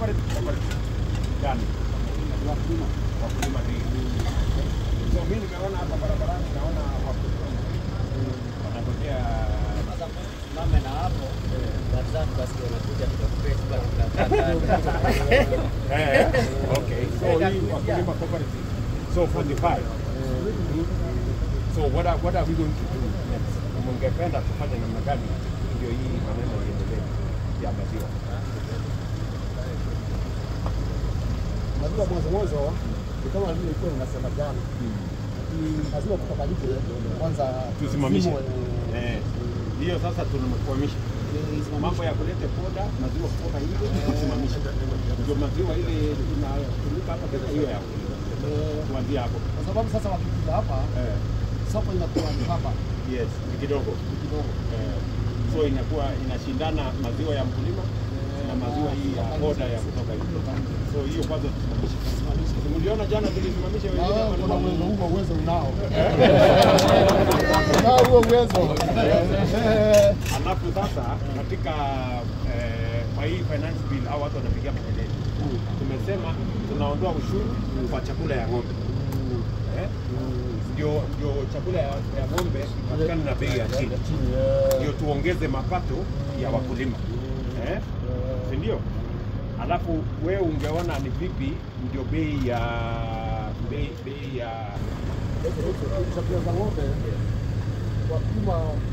cooperative cooperative gani? Wakulima. Wakulima ni so mimi nimeona hapa barabarani, naona wakulima wanatokea Sasa mame na hapo wazani basi wanakuja tukakupesi basi tunakaa Eh, okay. So hii wakulima cooperative. So 45. So what are, what are we going to do next? Mungependa tufanye namna gani ndio hii maneno iendelee ya maziwa? Maziwa mwanzo mwanzo ni kama vile ilikuwa unasema jana, ni maziwa kutoka nje kwanza Tusimamishe. zimwe, Eh, hiyo sasa tunakwamisha mambo ya kuleta poda maziwa kutoka nje tusimamishe, ndio maziwa ile inatumika hapa Kenya hiyo ya wakulima. eh, Kuanzia hapo kwa sababu sasa wakikuja hapa eh, soko inakuwa ni hapa yes, ni kidogo kidogo eh, so inakuwa inashindana maziwa ya mkulima na maziwa hii ya poda ya kutoka nje. So hiyo kwanza tusimamishe. Mliona jana tulisimamisha Na wengine wewe kuna walikuwa- uwezo huo, uwezo unao unao huo uwezo Eh, Alafu sasa katika eh, kwa hii finance bill au watu wanapigia makelele, tumesema tunaondoa ushuru kwa chakula ya ng'ombe eh? Ndio ndio chakula ya, ya ng'ombe ipatikane na bei ya chini, chini, eh, ndio tuongeze mapato ya wakulima eh? si ndio? Alafu wewe ungeona ni vipi ndio bei ya bei, bei ya chakula za ng'ombe wakulima